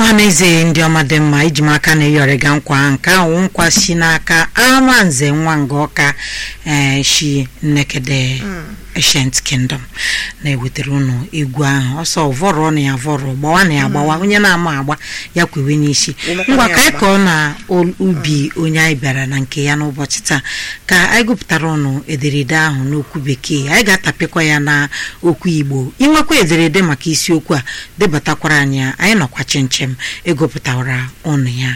ọhaneze ndị ọma dị mma iji m aka na-eyọrịga nkwa nke ahụ nkwa si n'aka amanze nwa nga ọka ee shi nnekede ancient kingdom na-ewetara unu egwu ahụ ọsọ vọrọ na ya vọrọ gbawa na ya agbawa onye na-ama agba ya kwewe n'isi ngwa ka anyị kọọ na ubi onye anyị bịara na nke ya n'ụbọchị taa ka anyị gụpụtara ụnụ ederede ahụ n'okwu bekee anyị ga-atapịkwa ya na okwu igbo inwekwa ederede maka isiokwu a debatakwara anyị ya anyị nọkwa chinchem egopụtara ụnụ ya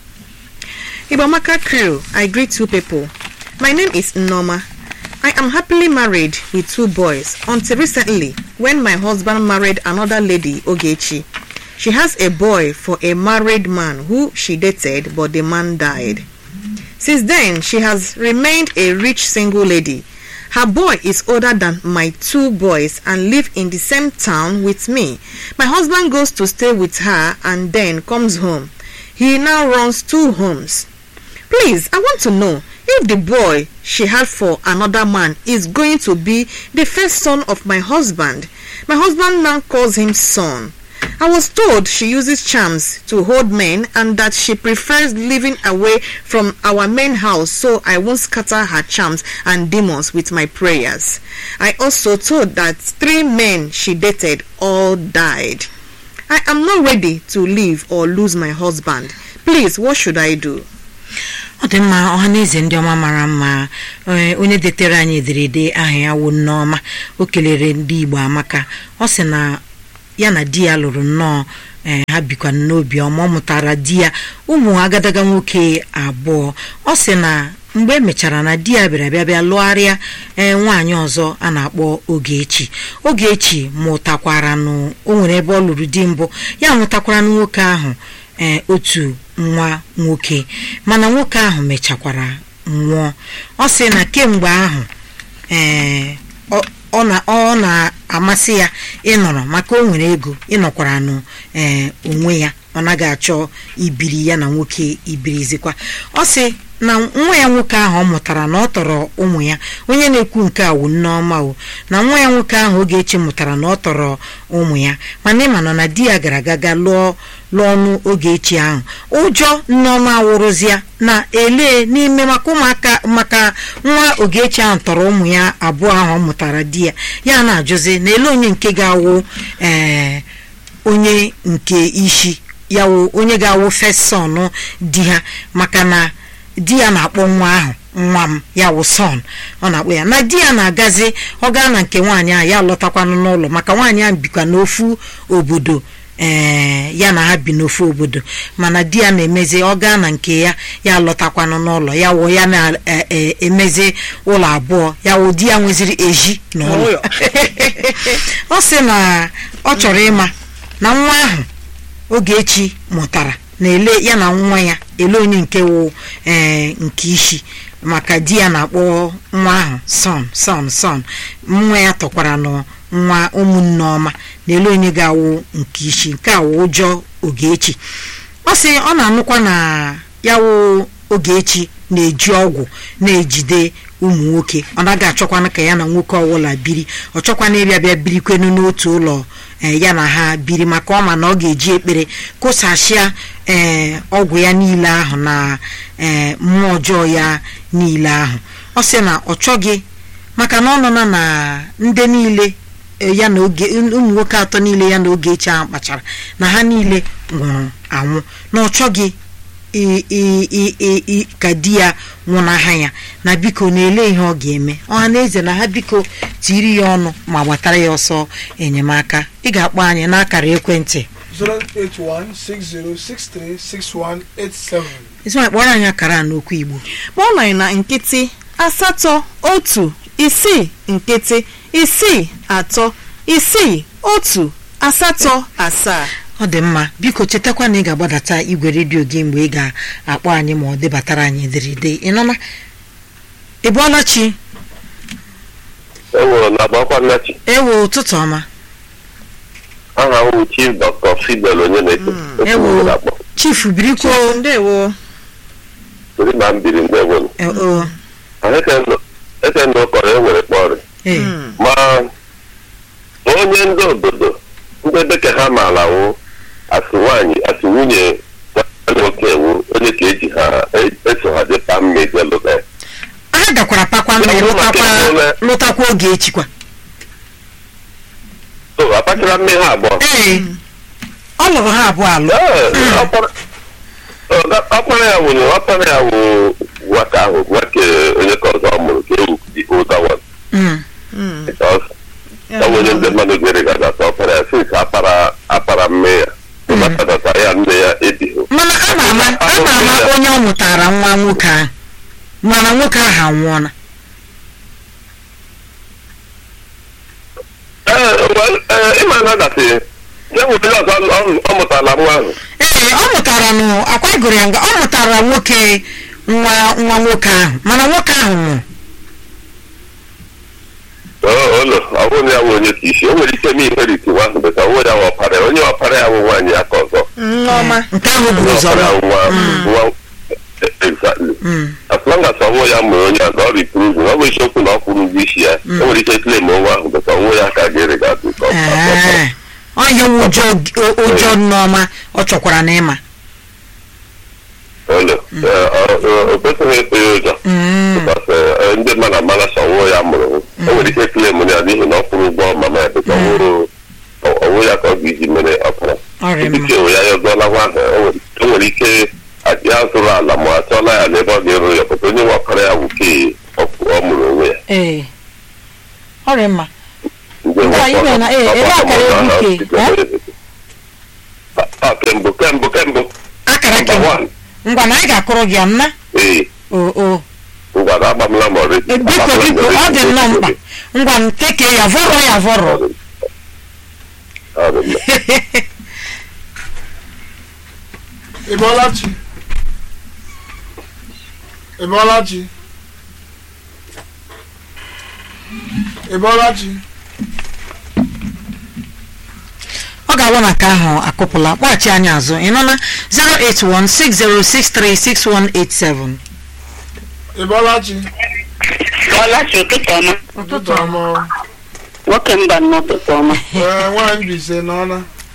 Ibamaka crew, I greet you people. My name is Noma. I am happily married with two boys until recently when my husband married another lady, Ogechi. She has a boy for a married man who she dated but the man died. Since then, she has remained a rich single lady. Her boy is older than my two boys and live in the same town with me. My husband goes to stay with her and then comes home. He now runs two homes. Please, I want to know if the boy she had for another man is going to be the first son of my husband. My husband now calls him son. I was told she uses charms to hold men and that she prefers living away from our main house so I won't scatter her charms and demons with my prayers. I also told that three men she dated all died. I am not ready to leave or lose my husband. Please, what should I do? ọ dị mma ọhaneze ndị ọma mara mma ee, onye detere anyị ederede aha ya wụ nneọma o kelere ndị igbo amaka ọ sị na ya na di ya lụrụ nnọọ ee, ha bikwa n'obi ọma ọ mụtara di ya ụmụ agadaga nwoke abụọ ọ sị na mgbe emechara na di ya bịara bịa bịa lụgharịa ee nwaanyị ọzọ a na-akpọ Ogechi Ogechi mụtakwara nụ o nwere ebe ọ lụrụ di mbụ ya mụtakwara nwoke ahụ ee otu nwa nwoke mana nwoke ahụ mechakwara nwụọ ọ sị na kemgbe ahụ ee ọ- ọ na- ọ na-amasị ya ịnọrọ maka o nwere ego ịnọkwara nụ ee onwe ya ọ naghị achọ ibiri ya na nwoke ibirizikwa ọ sị na nwa ya nwoke ahụ ọ mụtara na ọ tọrọ ụmụ ya onye na-ekwu nke a wụ nneọma o na nwa ya nwoke ahụ Ogechi mụtara na ọ tọrọ ụmụ ya mana ịma nọ na di ya gara aga ga lụọ lụọ ọnụ Ogechi ahụ ụjọ nneọma wụrụzịa na ele n'ime maka ụmụaka maka nwa Ogechi ahụ tọrọ ụmụ ya abụọ ahụ ọ mụtara di ya ya na-ajụzi na ele onye nke ga-awụ ee onye nke isi ya wụ onye ga-awụ fesọn di ha maka na di ya na-akpọ nwa ahụ nwa m ya wụ son ọ na-akpọ ya na di ya na-agazi ọ gaa na nke nwaanyị ahụ ya lọtakwanụ n'ụlọ maka nwaanyị ahụ bikwa n'ofu obodo ee ya na ha bi n'ofu obodo mana di ya na-emezi ọ gaa na nke ya ya lọtakwanụ n'ụlọ ya wụ ya na-emezi ụlọ abụọ ya wụ di ya nweziri eji n'ụlọ ọ sị na ọ chọrọ ịma na nwa ahụ Ogechi mụtara na-ele ya na nwa ya ele onye nke wụ ee nke isi maka di ya na-akpọ nwa ahụ son son son nwa ya tọkwara nụ nwa ụmụnne ọma na ele onye ga-awụ nke isi nke a wụ ụjọ Ogechi ọ sị ọ na-anụkwa na ya wụ Ogechi na-eji ọgwụ na-ejide ụmụ nwoke ọ naghị achọkwana ka ya na nwoke ọbụla biri ọ chọkwana ịbịa bịa birikwenu n'otu ụlọ ee ya na ha biri maka ọ ma na ọ ga-eji ekpere kụsasịa ee ọgwụ ya niile ahụ na ee mmụọ ọjọọ ya niile ahụ ọ sị na ọ chọghị maka na ọ nọ na na ndị niile e, ya na oge ụmụ nwoke atọ niile ya na Ogechi ahụ kpachara na ha niile nwụrụ anwụ na ọ chọghị i- i- i- i- i- ka di ya nwụnaha ya na biko na-ele ihe ọ ga-eme ọha na eze na ha biko tiri ya ọnụ ma gbatara ya ọsọ enyemaka ị ga-akpọ anyị n'akara ekwentị 08160636187. ezi kpọrọ anyị akara a n'okwu igbo kpọọ anyị na nkịtị asatọ otu isii nkịtị isii atọ isii otu asatọ asaa ọ dị mma biko chetakwa na ị ga-agbadata igwe redio gị mgbe ị ga-akpọ anyị ma ọ debatara anyị ederede ị nọ na ị bụọla chi enwere na agbakwa nnachi ewo ụtụtụ ọma aha m bụ chief dr fidel onye na-eto ewo chifu birikwo ndewo ori na mbiri ndewolu e- o eke ndụ kọrọ enwere kpọrị ee ma onye ndị obodo ndị dịka ha maara wụ asị nwaanyị asị nwunye nwanne nwoke ewu onye ka eji ha e- eso ha dịpa mma eje lụta ya ha gakwara pakwa ndụ lụtakwa lụtakwa oge echikwa so akpachara mme ha abụọ ee ọ lụrụ ha abụọ alụ Ee, ọkpara- ọ- ọkpara ya wụ ọkpara ya wụ nwata ahụ nwoke onye ka ọzọ ọ mụrụ ka ewu dị ụda wan Mm. because ọ bụ onye ndị mmadụ gere ga gata ọkpara ya since akpara akpara mme ya ịmatadata ya nne ya ebighị mana a na-ama a na-ama onye ọ mụtara nwa nwoke ahụ mana nwoke ahụ anwụọla ee well, ee, ịma na dasị ya nwere onye ọzọ ọ- ọ mụtara nwa ahụ ee ọ mụtara nụ akwa gụrụ ya nga ọ mụtara nwoke nwa nwa nwoke ahụ mana nwoke ahụ nwụrụ Oo, ụlọ ọ bụrụ na ya wụ onye ka isi o nwere ike na iheriti nwa ahụ bụta onwe ya nwa ọpara ya onye ọpara ya wụ nwaanyị ya ka ọzọ nneọma nke ahụ bụ onye ụzọ ọpara ya wụ nwa nwa exactly Mm. as long as ọnwụ ya mụrụ onye ọzọ ọ ripruvu ọ bụ isiokwu na ọ kwụrụ ụgwọ isi ya o nwere ike klem nwa ahụ bụta onwe ya ka ga-ere ga adụ ka ọ Ee, ọ ihe wụ ụjọ ụjọ nneọma ọ chọkwara na ịma ụlọ o kwesịghị ịtụ ya ụjọ Mm. because eh, ndị mmadụ amara sọ ọnwụ ya mụrụ o nwere ike klem ya n'ihi na ọ kwụrụ ụgwọ mama ya bụta ọnwụ ya ka ọ ga-eji mere ọpara ọrịa mma dịka ewe ya yọzọla nwa ahụ o nwere- o nwere ike ya zụrụ ala ma a chọọla ya n'ebe ọ ga-eru ya pụta onye nwakọrọ ya wuke ọ mụrụ onwe ya ee ọrịa mma Ndị Ngwa, nwakọrọ- ime na- ee, ebe akara ọgbakọ egwu ke, ahụ Ah, kembụ kembụ kembụ akara Number ke one. ngwa na anyị ga-akụrụ gị ọnna ee o o ngwa na agbamla m ọrịa E, biko biko ọ dị nnọọ mkpa ngwa nkeke ya vọrọ ya vọrọ Ebolachi. Ebolachi. Ebolachi. ọ ga-agwa na nke ahụ akụpụla kpọghachi anyị azụ ị nọ na 08160636187 Ebolachi. Ọlachi ụtụtụ ọma Ụtụtụ ọma. nwoke mba n'ụtụtụ ọma Ee, nwaanyị Mbaise n'ọna.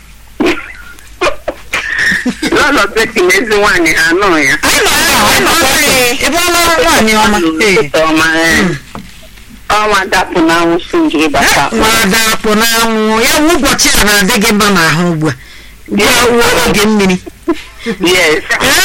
n'ụlọ beti na ezi nwaanyị ha anụ ya anyị nọ ebe a, anyị nọ ebe a. ebe ọ lụrụ nwaanyị ọma ee ụtụtụ ọma ee. ọnwa dapụ n'anwụ si njiri bata nwada akpụ n'anwụ ya wụ ụbọchị a na-adị gị mma n'ahụ ugbu a ugbu a wuo oge mmiri yes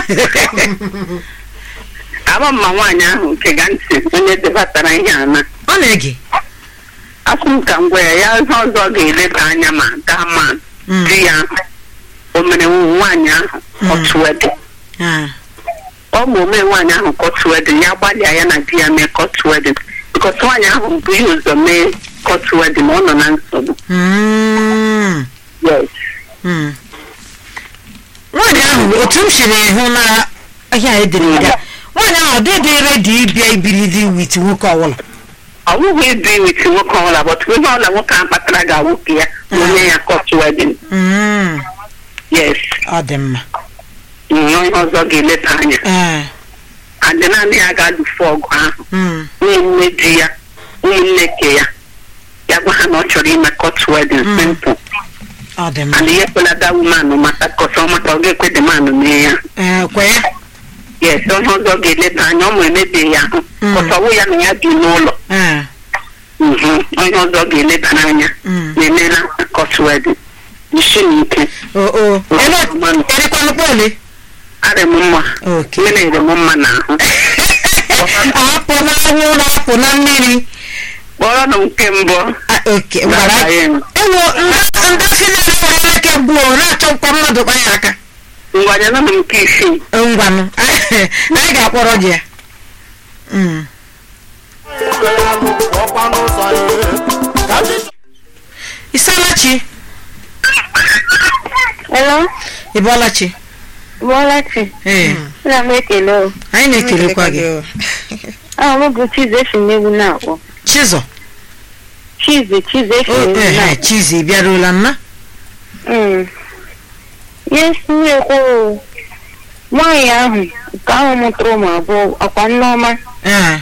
ama mma nwaanyị ahụ nke ga ntị onye debatara ihe ana ọ na-ege asụ m ka m gwa ya ya ihe ọzọ ga-eleba anya ma gaa ma Mm. di ya o mere nwaanyị ahụ otu ede Ah, ọ bụ ome nwaanyị ahụ kọtụ wedin ya gbalịa ya na di ya mee kọtụ wedin bikọs nwaanyị ahụ bụ ihe ụzọ mee kọtụ wedin ọ nọ na nsogbu mm, yes mm. nwaanyị ahụ otu m siri hụ na ahịa edere ya nwaanyị ahụ ọ dịdị redi ịbịa ibiri dị wit nwoke ọbụla ọ bụghị ibi wit nwoke ọbụla bọt ihe ọbụla nwoke ahụ kpatara ga-awoke ya ma onye ya kọtụ wedin Mm, yes ọ dị mma ihe ọzọ ga-eleta anya Ee, adị naanị ya ga-alụfe ọgụ ahụ mm, ụmụnne di ya ụmụnne ke ya ya gwa ha na ọ chọrọ ime kọtụ wedin Mm. simple ọ dị mma and ihe kwelada wumanụ mata kọsọ mata ọ ga-ekwe dị manụ mee ya Ee, kwe ya yes onye ọzọ ga-eleta anya ọ ma emebeghị ahụ Mm. kọsọwụ ya na ya bi n'ụlọ Ee, Mhm. onye ọzọ ga-eleba n'anya mm. na-emela kọtụ wedin jisi n'ike o o ele erikwanụkwa ole arị m mma oke mmiri ere m mma n'ahụ apụ n'anwụ na apụ na mmiri kpọrọ nụ nke mbụ Ah, oke gwara na-abanye m. ewo ndị finans nwere aka gbuo na-achọkwa mmadụ kwa ya aka ngwanye nọ m nke isii ngwanụ anyị ga-akpọrọ gị ya Mm. Isalachi Hello, ị bọọla chi Bọlachi. ee Ana m ekele o. anyị na-ekelekwa gị Aha m bụ Chize esi n'egwu na-akpọ. chizọ Chize, Chize esi o n'egwu ee na-akpọ. chizi ị bịaruola nna Mm. Yes, m ekwu o. Nwaanyị ahụ nke ahụ mụtara ụmụ abụọ ọkwa nneọma. ee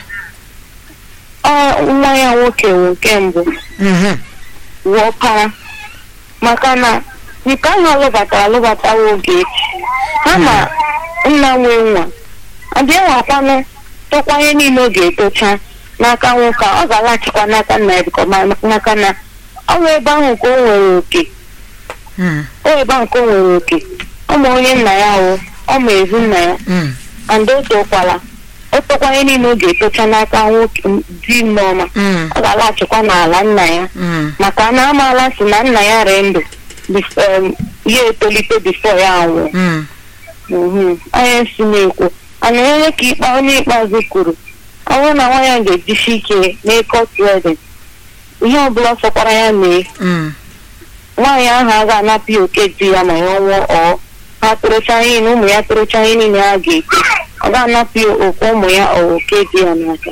Ọ nwa ya nwoke wụ nke mbụ mhm, wụ ọkara. Maka na nke ahụ alụbatara alụbatawa oge echi ha ma nna nwe nwa abịa nwakwanụ tọkwanye niile ọ ga-etocha n'aka nwoke a, ọ ga-alaghachikwa n'aka nna ya bikọ ma- maka na ọ bụ ebe ahụ ka o nwere oke Mm, o ebe ahụ ka o nwere oke ọ ma onye nna ya o ọ ma ezi nna ya mm, and o tokwala o tokwanye niile ọ ga-etocha n'aka nwoke di nneọma mm, ọ ga-alaghachikwa n'ala nna ya mm. maka na amaala si na nna ya ree ndụ bif- em, ya etolite bifo ya anwụọ Mm. Mhm. onye si na-ekwu ana onye ka ikpe onye ikpeazụ kwuru ọ bụrụ na nwa ya ga-ejisi ike n'ịkọt wedin ihe ọbụla sọkwara ya mee Mm. nwaanyị ahụ a ga-anapụ ya oke di ya ma ya nwụọ ọ ha tụrụcha ihe na ụmụ ya tụrụcha ihe niile ha ga-ete ọ ga-anapụ ya okwu ụmụ ya ọ oke di ya n'aka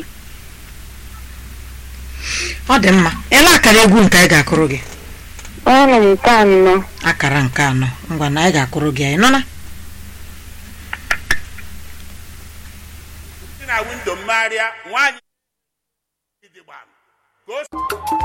ọ dị mma ele akara egwu nke anyị ga-akụrụ gị ọnụ m nke anọ akara nke anọ ngwa na anyị ga-akụrụ gị anyị nọ na si na windo mmegharịa nwaanyị gidigba ka o